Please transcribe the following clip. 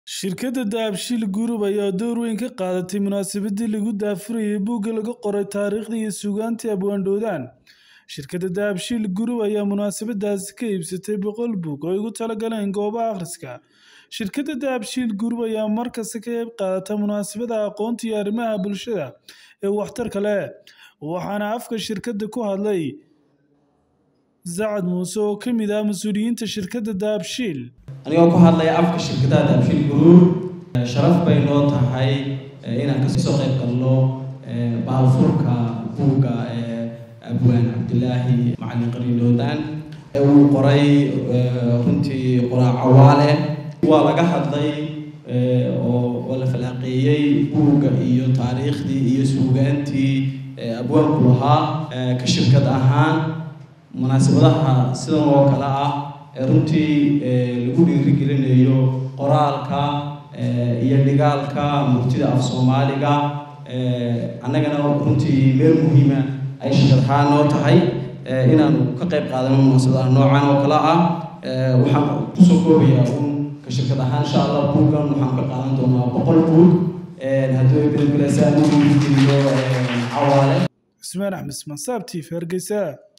Shirkadda Dahabshiil Group ayaa door weyn ka qaadatay munaasabadii lagu daahfurayay buugga laga qoray taariikhda iyo suugaanta abwaandoodaan. Shirkadda Dahabshiil Group ayaa munaasabadaasi ka iibsatay boqol buug oo ay ugu talagaleen goobaha akhriska. Shirkadda Dahabshiil Group ayaa mar kasta ka qayb qaadata munaasabadaha aqoonta iyo arrimaha bulshada ee waxtarka leh, waxaana afka shirkadda ku hadlay Sacad Muuse oo ka mid ah mas'uuliyiinta shirkadda Dahabshiil. anigoo ku hadlaya afka shirkadaha daabshiil group sharaf bay noo tahay inaan kasoo qayb galno baalfurka buugga abwaan cabdilaahi macalin qariindoodaan uu qoray runtii qoraa cawaale waa laga hadlay oo la falaqeeyey buugga iyo taariikhdii iyo suugaantii abwaanku lahaa ka shirkad ahaan munaasabadaha sidan oo kale ah runtii lagu dhiirigelinayo qoraalka iyo dhigaalka murtida af soomaaliga annagana runtii meel muhiima ay shirkadahaan noo tahay inaanu ka qayb qaadano munaasabadaha noocan oo kale ah waxaan kusoo koobayaa un ka shirkad ahaan insha allah buuggan waxaan ka qaadan doonaa boqol buug haddii ay bedelgelaysaa lagu dhiirigeliyo cawaale Ismaan Axmed Ismaan Saab TV Hargeysa.